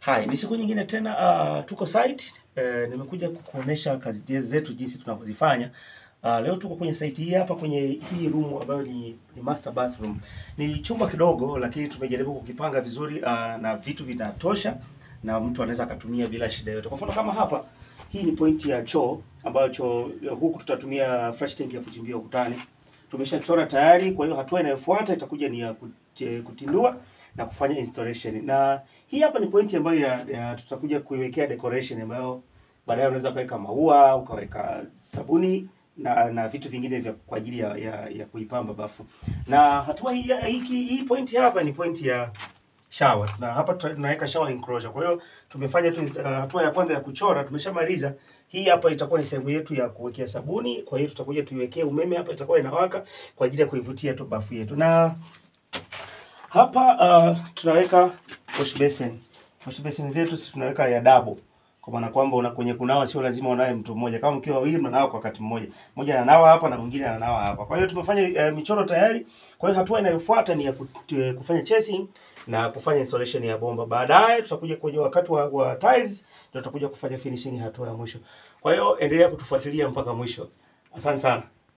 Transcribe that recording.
Hai, ni siku nyingine tena uh, tuko site uh, nimekuja kukuonesha kazi zetu jinsi tunavyozifanya. Uh, leo tuko kwenye site hii hapa kwenye hii room ambayo ni, ni master bathroom. Ni chumba kidogo lakini tumejaribu kukipanga vizuri uh, na vitu vinatosha na mtu anaweza akatumia bila shida yote. Kwa mfano kama hapa hii ni pointi ya choo ambayo choo huku tutatumia fresh tank ya kuchimbia ukutani. Tumeshachora tayari, kwa hiyo hatua inayofuata itakuja ni ya kuti- kutindua na kufanya installation. Na hii hapa ni pointi ambayo ya, ya tutakuja kuiwekea decoration ambayo baadaye unaweza ukaweka maua, ukaweka sabuni na na vitu vingine vya kwa ajili ya, ya, ya kuipamba bafu. Na hatua hii hii, hii pointi hapa ni pointi ya shower. Na hapa tuta- tunaweka shower enclosure. Kwa hiyo tumefanya tu uh, hatua ya kwanza ya kuchora tumeshamaliza. Hii hapa itakuwa ni sehemu yetu ya kuwekea sabuni. Kwa hiyo tutakuja tuiwekee umeme hapa, itakuwa inawaka kwa ajili ya kuivutia tu bafu yetu. Na hapa uh, tunaweka wash basin. Wash basin zetu sisi tunaweka ya double. Kwa maana kwamba una kwenye kunawa sio lazima unawe mtu mmoja. Kama mkiwa wawili mnanawa kwa wakati mmoja. Mmoja ananawa hapa na mwingine ananawa hapa. Kwa hiyo tumefanya uh, michoro tayari. Kwa hiyo hatua inayofuata ni ya kut- kufanya chasing na kufanya installation ya bomba. Baadaye tutakuja kwenye wakati wa, wa tiles ndio tutakuja kufanya finishing hatua ya mwisho. Kwa hiyo endelea kutufuatilia mpaka mwisho. Asante sana.